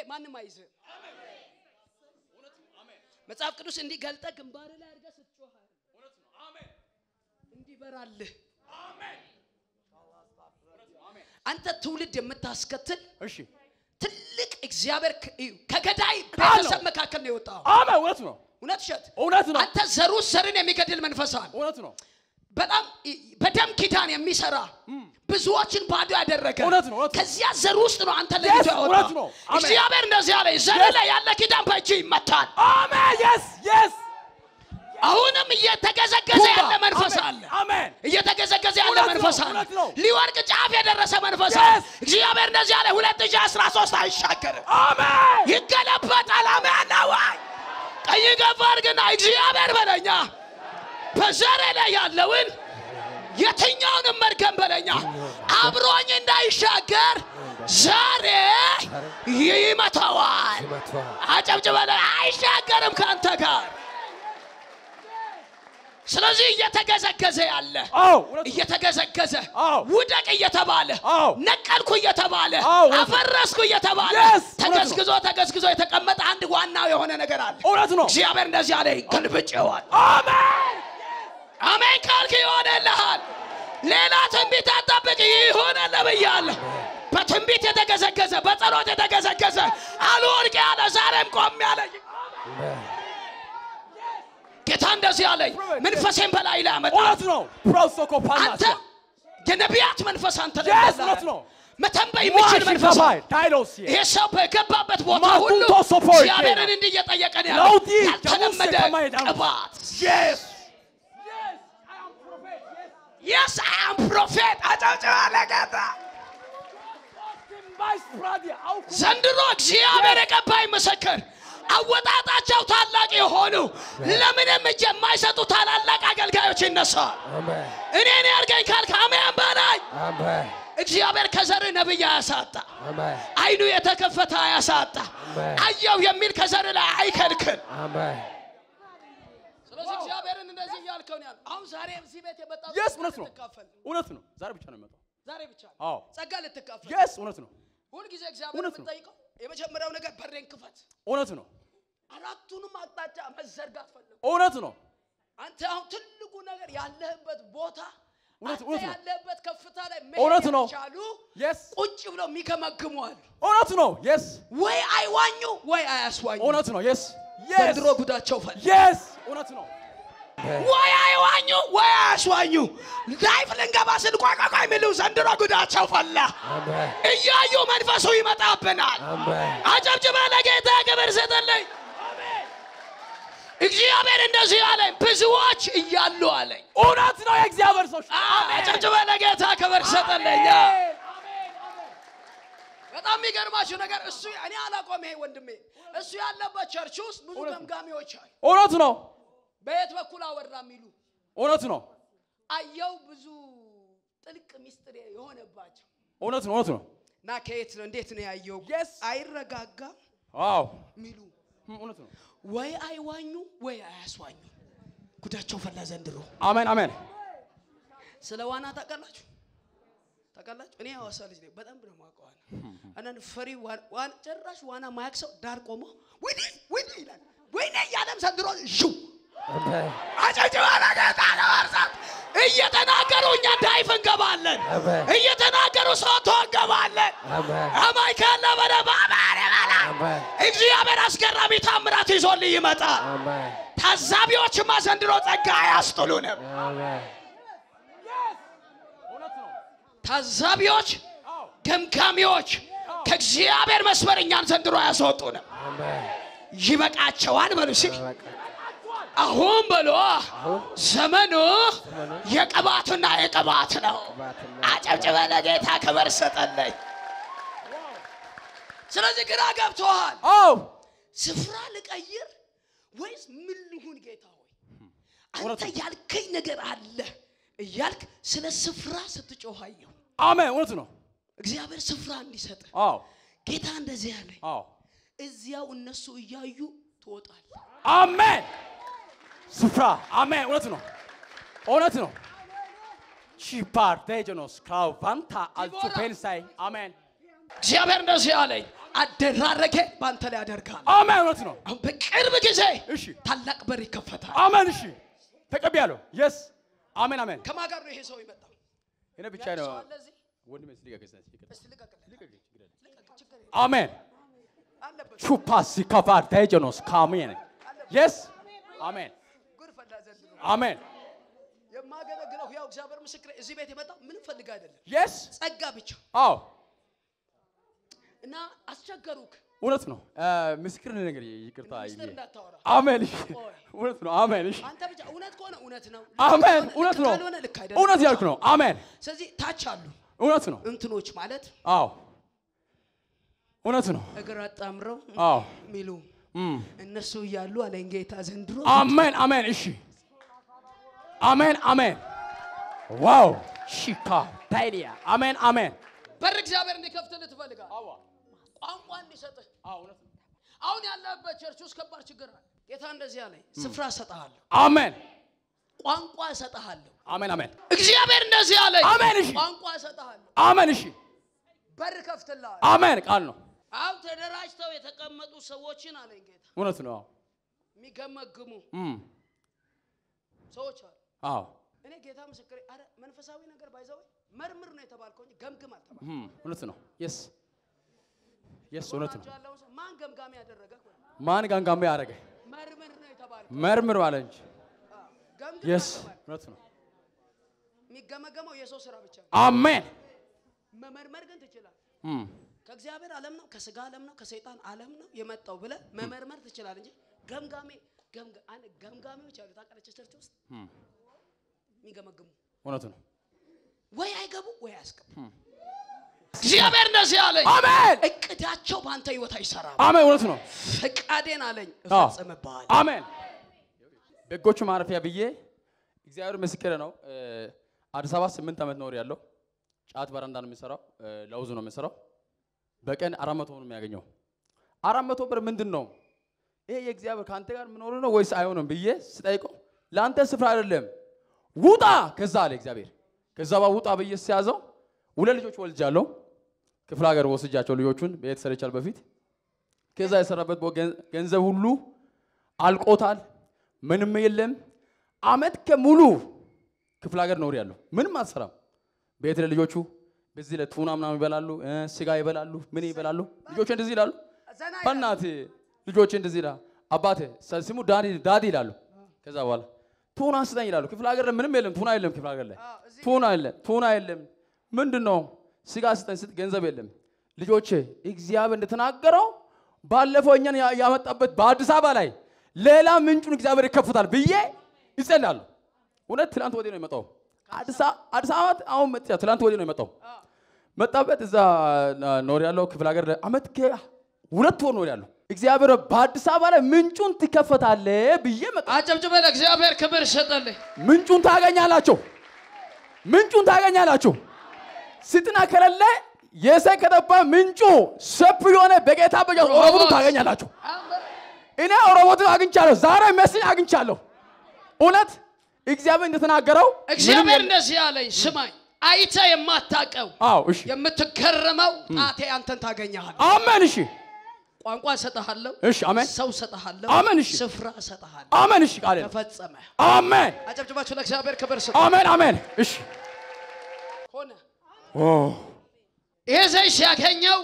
ማንም አይዝህ። መጽሐፍ ቅዱስ እንዲህ ገልጠ ግንባር ላይ አድርገህ ስትጮህ እንዲበራልህ አንተ ትውልድ የምታስከትል እሺ ትልቅ እግዚአብሔር ከ- እዩ፣ ከገዳይ ቃል ነው። ቤተሰብ መካከል ነው የወጣው። አሜን እውነት ነው እውነት እሸት እውነት ነው አንተ ዘሩ ዘርን የሚገድል መንፈስ አለ። እውነት ነው በጣም ይ- በደም ኪዳን የሚሰራ ብዙዎችን ባዶ ያደረገ እውነት ነው፣ እውነት ነው። ከዚያ ዘር ውስጥ ነው አንተ ለይቶ Yes, እውነት ያወጣው። ነው። አሜን። እግዚአብሔር እንደዚህ አለ፣ ዘር Yes. ላይ ያለ ኪዳን በእጅ ይመታል። አሜን የስ የስ አሁንም እየተገዘገዘ ያለ መንፈስ አለ። አሜን እየተገዘገዘ ያለ እውነት ነው፣ መንፈስ አለ። እውነት ነው። ሊወርቅ ጫፍ የደረሰ መንፈስ Yes. አለ። እግዚአብሔር እንደዚህ አለ፣ 2013 አይሻገርም፣ አሜን ይገለበጣል። አሜን ነው ወይ? ቀኝ ገፋ አድርግና እግዚአብሔር በለኛ በዘሬ ላይ ያለውን የትኛውንም መርገም በለኛ አብሮኝ እንዳይሻገር ዛሬ ይመታዋል። አጨብጭበለ አይሻገርም ከአንተ ጋር። ስለዚህ እየተገዘገዘ ያለ አዎ እውነት ነው እየተገዘገዘ አዎ። ውደቅ እየተባለ አዎ። ነቀልኩ እየተባለ አዎ፣ እውነት ነው። አፈረስኩ እየተባለ Yes፣ እውነት ነው። ተገዝግዞ ተገዝግዞ የተቀመጠ አንድ ዋናው የሆነ ነገር አለ። እውነት ነው እግዚአብሔር እንደዚህ አለ፣ ገልብጬዋል። አሜን አሜን ካልክ ይሆንልሃል። ሌላ ትንቢት አጠብቅ፣ ይሆንልህ ብያለሁ። በትንቢት የተገዘገዘ በጸሎት የተገዘገዘ አልወድቅ ያለ ዛሬም ቆም ያለ ጌታ እንደዚህ አለኝ፣ መንፈሴን በላይ ላይ አመጣ። እውነት ነው ፕሮሶኮ አንተ ፓናሲያ የነቢያት መንፈስ አንተ ላይ Yes, እንዳለ እውነት ነው። መተንበይ የሚችል መንፈስ ማሽካባይ ዳይሎስ ይሄ ሰው በገባበት ቦታ ማቱን ሁሉ ቶሶፎይ እግዚአብሔርን ኬና። እንዲህ እየጠየቀ ነው ያለው። ለውጢ ያልተለመደ ጀሙሴ ከማይዳኑ። ቅባት የስ የስ አም ፕሮፌት አጨብጭባ ለጌታ ዘንድሮ እግዚአብሔር የቀባይ ምስክር አወጣጣቸው ታላቅ የሆኑ ለምንም እጅ የማይሰጡ ታላላቅ አገልጋዮች ይነሳል። እኔን ያርገኝ ካልክ አሜን በላይ እግዚአብሔር ከዘር ነብይ አያሳጣ፣ አይኑ የተከፈተ አያሳጣ፣ አየው የሚል ከዘር ላይ አይከልክል። ስለዚህ እግዚአብሔርን እንደዚህ እያልከው ነው ያለው። አሁን ዛሬ እዚህ ቤት የመጣው የስ እውነት ነው ልትካፈል እውነት ነው ዛሬ ብቻ ነው የሚመጣው ዛሬ ብቻ ነው አዎ ጸጋ ልትካፈል የስ እውነት ነው ሁልጊዜ እግዚአብሔር እውነት ነው። የምንጠይቀው የመጀመሪያው ነገር በሬን ክፈት። እውነት ነው አራቱንም አቅጣጫ መዘርጋት ፈልጉ። እውነት ነው አንተ አሁን ትልቁ ነገር ያለህበት ቦታ እውነት- አንተ እውነት ነው። ያለህበት ከፍታ ላይ እውነት መሄድ ነው። ያልቻሉ የስ ቁጭ ብለው የሚገመግሙ አሉ። እውነት ነው የስ ወይ አይዋኙ ወይ አያስዋኙ። እውነት ነው የስ ዘንድሮ ጉዳቸው ፈል የስ እውነት ነው ወይ አይዋኙ ወይ አያስዋኙ። ላይፍ ልንገባ ስንቋቋቋ የሚሉ ዘንድሮ ጉዳቸው ፈላ። እያዩ መንፈሱ ይመጣብናል። አጨብጭበ ለጌታ ክብር ስጥልኝ። እግዚአብሔር እንደዚህ አለኝ፣ ብዙዎች እያሉ አለኝ። እውነት ነው የእግዚአብሔር ሰዎች አጨብጭበ ለጌታ ክብር ስጥልኝ። በጣም የሚገርማችሁ ነገር እሱ እኔ አላቆም ይሄ ወንድሜ እሱ ያለበት ቸርች ውስጥ ብዙ እውነት ነው። ገምጋሚዎች አሉ። እውነት ነው በየት በኩል አወራ የሚሉ እውነት ነው አየው ብዙ ጥልቅ ሚስጥር የሆነባቸው እውነት ነው እውነት ነው እና ከየት ነው እንዴት ነው ያየው Yes. አይረጋጋም አዎ የሚሉ እውነት ነው ወይ አይዋኙ ወይ አያስዋኙ ጉዳቸው ፈላ ዘንድሮ አሜን አሜን ስለ ዋና ታውቃላችሁ ታውቃላችሁ እኔ ሐዋሳ ልጅ ነኝ በጣም ነው የማውቀው ዋና አንዳንድ ፈሪ ዋ- ዋና ጭራሽ ዋና ማያቅ ሰው ዳር ቆሞ ወይኔ ወይኔ ይላል ወይኔ እያለም ዘንድሮ ዥው አጨብጭባ ለጌታ ለመርሳት እየተናገሩ እኛ ዳይፍ እንገባለን እየተናገሩ ሶቶ እንገባለን አማይ ካለ በደብ አማን ይበላ እግዚአብሔር አስገራሚ ታምራት ይዞልህ ይመጣል ታዛቢዎችማ ዘንድሮ ጸጋ አያስጥሉንም እውነት ነው ታዛቢዎች ገምጋሚዎች ከእግዚአብሔር መስመር እኛን ዘንድሮ አያስወጡንም ይበቃቸዋል በሉ እስኪ አሁን በሎ ዘመኑ የቅባቱና የቅባት ነው አጨብጭበ ለጌታ ክብር ስጥልኝ ስለዚህ ግራ ገብቶሃል አዎ ስፍራ ልቀይር ወይስ ምን ልሁን ጌታ ሆይ እውነት አንተ ነው። ያልከኝ ነገር አለ እያልክ ስለ ስፍራ ስትጮህ አየሁ አሜን እውነት ነው እግዚአብሔር ስፍራ እንዲሰጥ አዎ ጌታ እንደዚህ ያለኝ አዎ እዚያው እነሱ እያዩ ትወጣል አሜን ስፍራ አሜን እውነት ነው እውነት ነው ቺፓር ቴጀኖስ ክራውቫንታ አልቱ ፔንሳይ አሜን እግዚአብሔር እንደዚህ አለኝ አደራረጌ በአንተ ላይ ያደርጋል። አሜን እውነት ነው አሁን በቅርብ ጊዜ እሺ ታላቅ በር ይከፈታል። አሜን እሺ ተቀብያለሁ የስ አሜን አሜን ከማን ጋር ነው ይሄ ሰው የመጣው? እኔ ብቻ ነው ሰው አለ እዚህ? ወንድሜ ልቀቅ እስኪ፣ ልቀቅ። እስቲ ልቀቅልህ። ልቀቅ፣ ችግር የለም። አሜን አለበት። ቹፓሲ ካፋር ታይጀኖስ ካሜን የስ አሜን ጉድ ፈላ ዘንድሮ። አሜን የማገለግለው ያው እግዚአብሔር ምስክሬ እዚህ ቤት የመጣው ምንም ፈልግ አይደለም፣ የስ ጸጋ ብቻ አዎ እና አስቸገሩክ። እውነት ነው ምስክር ነገር ይቅርታ ሚስጥር ይሄ እንዳታወራ አሜን እሺ እውነት ነው አሜን እሺ አንተ ብቻ እውነት ከሆነ እውነት ነው፣ አሜን ልክ እውነት ነው ካልሆነ ልክ አይደለም። እውነት ያልኩ ነው አሜን ስለዚህ ታች አሉ እውነት ነው እንትኖች ማለት አዎ እውነት ነው እግር አጣምረው አዎ የሚሉ እም። እነሱ እያሉ አለኝ ጌታ ዘንድሮ አሜን አሜን እሺ አሜን አሜን ዋው ሺካ ታይዲያ አሜን አሜን በር እግዚአብሔር እንዲከፍትልህ ትፈልጋለህ። ቋንቋ እንዲሰጥህ አሁን ያለበት ቸርች ውስጥ ከባድ ችግር አለ። ጌታ እንደዚህ አለኝ፣ ስፍራ እሰጥሃለሁ፣ አሜን ቋንቋ እሰጥሃለሁ። አሜን አሜን እግዚአብሔር እንደዚህ አለኝ፣ አሜን እሺ ቋንቋ እሰጥሃለሁ፣ አሜን እሺ በር ከፍትልሃለሁ። አሜን ቃል ነው አሁን ተደራጅተው የተቀመጡ ሰዎችን አለኝ ጌታ እውነት ነው አዎ የሚገመግሙ እም። ሰዎች አሉ። አዎ እኔ ጌታ ምስክሬ፣ አረ መንፈሳዊ ነገር ባይዘው መርምር ነው የተባልከው እንጂ ገምግም አልተባልኩም። እም። እውነት ነው የስ የስ እውነት ነው ጎናቸው ያለውን ሰው ማን ገምጋሚ ያደረገ ማን ጋንጋሜ ያደረገ መርምር ነው የተባልከው። መርምር አለ እንጂ ገምግም የስ አልተባልኩም። እውነት ነው የሚገመገመው የሰው ስራ ብቻ ነው። አሜን መመርመር ግን ትችላለህ። እም። ከእግዚአብሔር ዓለም ነው ከስጋ ዓለም ነው ከሰይጣን ዓለም ነው የመጣው ብለህ መመርመር ትችላለህ እንጂ ገምጋሚ ገምጋ- አንድ ገምጋሚዎች አሉ ታውቃለች ቸርች ውስጥ እም። የሚገመግሙ እውነት ነው ወይ አይገቡ ወይ አያስገቡ። እግዚአብሔር እንደዚህ አለኝ፣ አሜን እቅዳቸው በአንተ ህይወት አይሰራም። አሜን እውነት ነው ፈቃዴን አለኝ አዎ። እፈጽምብሃለሁ። አሜን በጎቹ ማረፊያ ብዬ እግዚአብሔር ምስክር ነው እ፣ አዲስ አበባ ስምንት ዓመት ኖር ያለው ጫት በረንዳ ነው የሚሰራው እ፣ ለውዝ ነው የሚሰራው በቀን አራት መቶ ነው የሚያገኘው አራት መቶ ብር ምንድን ነው ይሄ የእግዚአብሔር ከአንተ ጋር የምኖር ነው ወይስ አይሆንም ብዬ ስጠይቀው ለአንተ ስፍራ አይደለም ውጣ ከዛ አለ እግዚአብሔር ከዛ ባ ውጣ ብዬ ሲያዘው ሁለት ልጆች ወልጃለሁ ክፍለ ሀገር ወስጃቸው ልጆቹን ቤት ሰርቻል በፊት ከዛ የሰራበት ቦ- ገን- ገንዘብ ሁሉ አልቆታል። ምንም የለም። አመት ከሙሉ ክፍለ ሀገር ኖር ያለሁ ምንም አልሰራም። ቤት ለልጆቹ በዚህ ለቱና ምናምን ይበላሉ፣ እ፣ ስጋ ይበላሉ፣ ምን ይበላሉ። ልጆቹ እንደዚህ ይላሉ። ዘና ይላል። በእናት ልጆች እንደዚህ ይላሉ። አባቴ ሰ- ስሙ ዳዲ ዳዲ ይላሉ። ከዛ በኋላ ቱና ስጠኝ ይላሉ። ክፍለ ሀገር ላይ ምንም የለም፣ ቱና የለም። ክፍለ ሀገር ላይ አዎ፣ እዚህ ቱና የለም፣ ቱና የለም። ምንድን ነው ስጋ ስጠኝ ስጥ፣ ገንዘብ የለም። ልጆቼ እግዚአብሔር እንደተናገረው ባለፈው እኛን ያ- ያመጣበት በአዲስ አበባ ላይ ሌላ ምንጩን እግዚአብሔር ይከፍታል ብዬ ይጸልያሉ። እውነት ትላንት ወዲህ ነው የመጣው። አዲስ አ- አዲስ አበባ አሁን መጥቻ ትላንት ወዲህ ነው የመጣው። መጣበት እዛ ኖር ያለው ክፍለ ሀገር ላይ አመት ሁለት ወር ኖር ያለው እግዚአብሔር በአዲስ አበባ ላይ ምንጩን ትከፈታለ ብዬ መጣ። አጨብጭበ ለእግዚአብሔር ክብር ሰጠልህ። ምንጩን ታገኛላችሁ። ምንጩን ታገኛላችሁ። ስጥና ከሌለ የሰይ ከጠባ ምንጩ ሰፊ የሆነ በጌታ በጃ ኦሮቦቱ ታገኛላችሁ። እኔ ኦሮቦትን አግኝቻለሁ። ዛሬ መስኝ አግኝቻለሁ። እውነት እግዚአብሔር እንደተናገረው ምንም እግዚአብሔር የለም። እንደዚህ አለኝ፣ ስማኝ፣ አይተ የማታቀው አዎ እሺ፣ የምትገረመው ጣቴ አንተን ታገኛሃል። አሜን። እሺ፣ ቋንቋ እሰጥሃለሁ፣ እሺ፣ አሜን፣ ሰው እሰጥሃለሁ፣ አሜን፣ እሺ። ስፍራ እሰጥሃለሁ። አሜን። እሺ፣ ቃል ተፈጸመ። አሜን፣ አጨብጭባችሁ ለእግዚአብሔር ክብር ስጡ። አሜን፣ አሜን። እሺ፣ ሆነ ኦ ይሄ ዘይት ሲያገኘው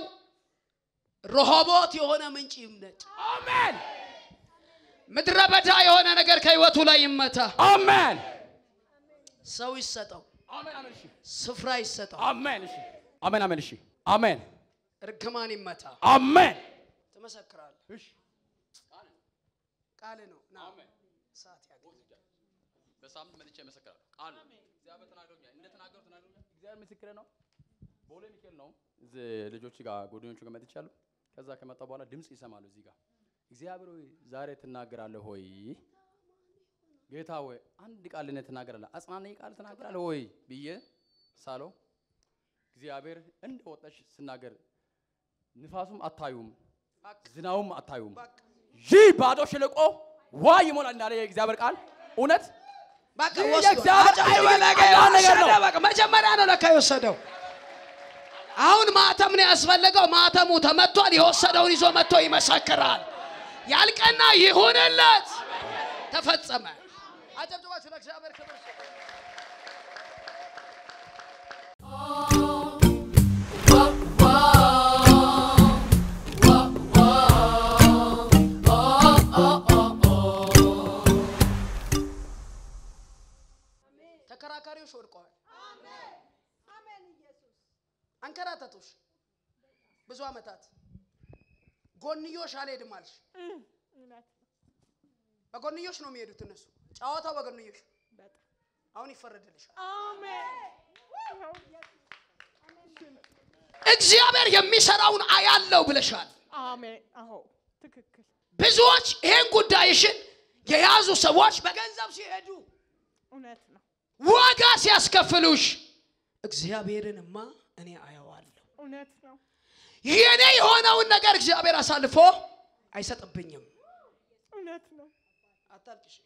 ረሆቦት የሆነ ምንጭ ይምነጭ፣ አሜን፣ ምድረ በዳ የሆነ ነገር ከህይወቱ ላይ ይመታ። አሜን፣ ሰው ይሰጠው፣ አሜን፣ አሜን። እሺ፣ ስፍራ ይሰጠው፣ አሜን። እሺ፣ አሜን፣ አሜን። እሺ፣ አሜን፣ እርግማን ይመታ። አሜን። ትመሰክራለህ። እሺ ቃል ነው። ና ሰዓት ያገኝ በሳምንት መጥቼ እመሰክራለሁ። ቃል ነው። እግዚአብሔር ተናግሮኛል። እንደተናገሩ ተናግሮኛል። እግዚአብሔር ምስክሬ ነው። ቦሌ ሚካኤል ነው። እዚህ ልጆች ጋር ጓደኞቹ ጋር መጥቻለሁ። ከዛ ከመጣ በኋላ ድምፅ ይሰማሉ እዚህ ጋር እግዚአብሔር ሆይ ዛሬ ትናገራለህ ሆይ ጌታ ሆይ አንድ ቃል እኔ ትናገራለህ አጽናናኝ ቃል ትናገራለህ ሆይ ብዬ ሳለው እግዚአብሔር እንደ ወጣሽ ስናገር ንፋሱም አታዩም ዝናቡም አታዩም ይህ ባዶ ሸለቆ ውሃ ይሞላል እንዳለ የእግዚአብሔር ቃል እውነት በቃ ይህ ወስዶ የእግዚአብሔር አጨብጭበ አይን ለጌታ አይን ነገር ነው። ወሰደ። በቃ መጀመሪያ ነው ለካ የወሰደው። አሁን ማተም ነው ያስፈለገው። ማተሙ ተመቷል። የወሰደውን ይዞ መጥቶ ይመሰክራል። ያልቀና ይሁንለት። ተፈጸመ። አጨብጭባችሁ ለእግዚአብሔር ክብር ስጡ። ተከራካሪዎች ወድቀዋል። አንከራተቱሽ ብዙ ዓመታት ጎንዮሽ አልሄድም አልሽ። በጎንዮሽ ነው የሚሄዱት እነሱ። ጨዋታው በጎንዮሽ አሁን ይፈረድልሻል። እግዚአብሔር የሚሰራውን አያለው ብለሻል። አሜን። አዎ ትክክል። ብዙዎች ይሄን ጉዳይሽን የያዙ ሰዎች በገንዘብ ሲሄዱ እውነት ነው። ዋጋ ሲያስከፍሉሽ እግዚአብሔርንማ እኔ አየዋለሁ። እውነት ነው። የኔ የሆነውን ነገር እግዚአብሔር አሳልፎ አይሰጥብኝም። እውነት ነው። አታልቅሽ።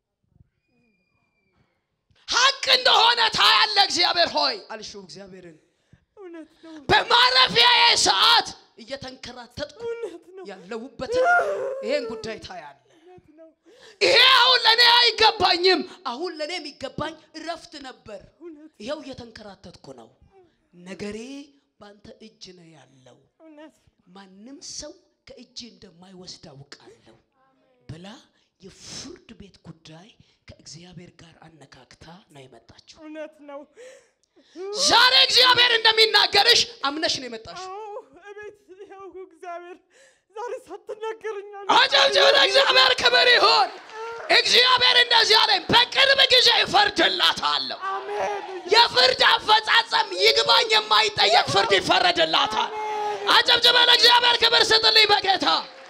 ሀቅ እንደሆነ ታያለ እግዚአብሔር ሆይ አልሽው እግዚአብሔርን እውነት ነው። በማረፊያዬ ሰዓት እየተንከራተጥኩ እውነት ነው። ያለሁበትን ይሄን ጉዳይ ታያለ። እውነት ነው። ይሄ አሁን ለእኔ አይገባኝም። አሁን ለእኔ የሚገባኝ እረፍት ነበር። እውነት ይኸው እየተንከራተትኩ ነው። ነገሬ በአንተ እጅ ነው ያለው። እውነት ማንም ሰው ከእጅ እንደማይወስድ አውቃለሁ ብላ የፍርድ ቤት ጉዳይ ከእግዚአብሔር ጋር አነካክታ ነው የመጣችው። እውነት ነው። ዛሬ እግዚአብሔር እንደሚናገርሽ አምነሽ ነው የመጣሽው። አዎ እቤት ይኸው እግዚአብሔር ዛሬ ሳትናገርኛል። አጨብጭብ፣ ለእግዚአብሔር ክብር ይሁን። እግዚአብሔር እንደዚህ አለኝ፣ በቅርብ ጊዜ እፈርድላታለሁ። አሜን። የፍርድ አፈጻጸም ይግባኝ የማይጠየቅ ፍርድ ይፈረድላታል። አጨብጭበ ለእግዚአብሔር ክብር ስጥልኝ በጌታ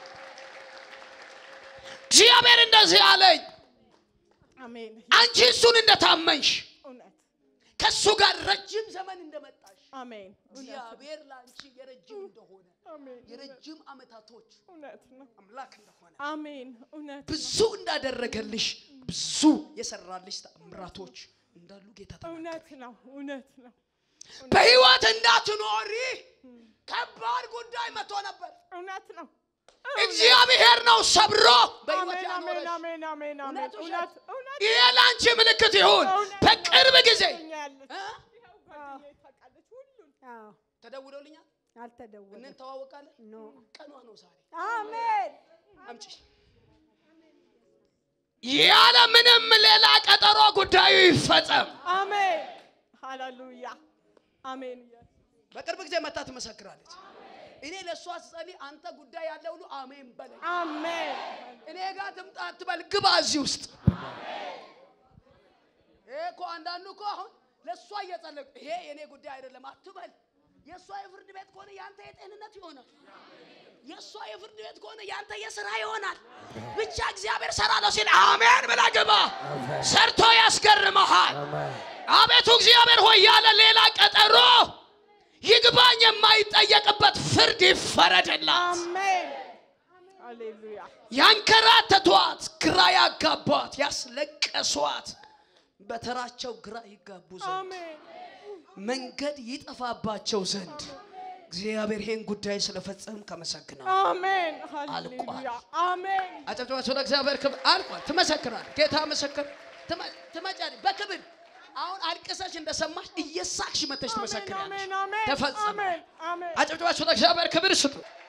እግዚአብሔር እንደዚህ አለኝ፣ አሜን። አንቺ እሱን እንደታመንሽ እውነት ከእሱ ጋር ረጅም ዘመን እንደመጣሽ አሜን። እውነት እግዚአብሔር ለአንቺ የረጅም እንደሆነ አሜን። የረጅም ዓመታቶች እውነት ነው። አምላክ እንደሆነ አሜን። እውነት ብዙ እንዳደረገልሽ ብዙ የሰራልሽ ተአምራቶች እንዳሉ ጌታ ተናገረ። እውነት ነው። እውነት ነው። በህይወት እንዳትኖሪ ከባድ ጉዳይ መጥቶ ነበር። እውነት ነው። እግዚአብሔር ነው ሰብሮ በህይወት አሜን። አሜን። ያኖረሽ። አሜን። አሜን። አሜን። እውነት እውነት እውነት ይሄ ለአንቺ ምልክት ይሁን። እውነት በቅርብ ጊዜ ትገኛለች። እ? ይኸው ጓደኛዬ ታውቃለች ሁሉን። አዎ ተደውሎልኛል፣ አልተደወለም። እንተዋወቃለን። ኖ ቀኗ ነው ዛሬ። አሜን አምጪ ያለ ምንም ሌላ ቀጠሮ ጉዳዩ ይፈጸም። አሜን። ሃሌሉያ። አሜን። በቅርብ ጊዜ መታ ትመሰክራለች። እኔ ለእሷ ስጸልይ አንተ ጉዳይ ያለ ሁሉ አሜን በለኝ። አሜን። እኔ ጋር ትምጣ አትበል፣ ግባ እዚህ ውስጥ። ይሄ እኮ አንዳንዱ እኮ አሁን ለእሷ እየጸለቅ ይሄ የእኔ ጉዳይ አይደለም አትበል። የእሷ የፍርድ ቤት ከሆነ ያንተ የጤንነት ይሆናል። የእሷ የፍርድ ቤት ከሆነ ያንተ የስራ ይሆናል። ብቻ እግዚአብሔር ሰራለሁ ሲል አሜን ብላ ግባ። ሰርቶ ያስገርመሃል። አቤቱ እግዚአብሔር ሆይ ያለ ሌላ ቀጠሮ ይግባኝ የማይጠየቅበት ፍርድ ይፈረድላት። አሜን። ሃሌሉያ። ያንከራተቷት፣ ግራ ያጋቧት፣ ያስለቀሷት በተራቸው ግራ ይጋቡ ዘንድ አሜን። መንገድ ይጠፋባቸው ዘንድ እግዚአብሔር ይህን ጉዳይ ስለፈጸም ከመሰግነው አሜን። አልቋል። ሃሌሉያ። አሜን። አጨብጨባቸው ለእግዚአብሔር ክብር። አልቋል። ትመሰክራል። ጌታ ምስክር። ትመ- ትመጫለሽ በክብር አሁን አልቅሰሽ እንደሰማሽ እየሳቅሽ መተሽ ትመሰክሪያለሽ። አሜን። አሜን። ተፈጸመ። አሜን። አሜን። አጨብጨባቸው ለእግዚአብሔር ክብር ስጡ።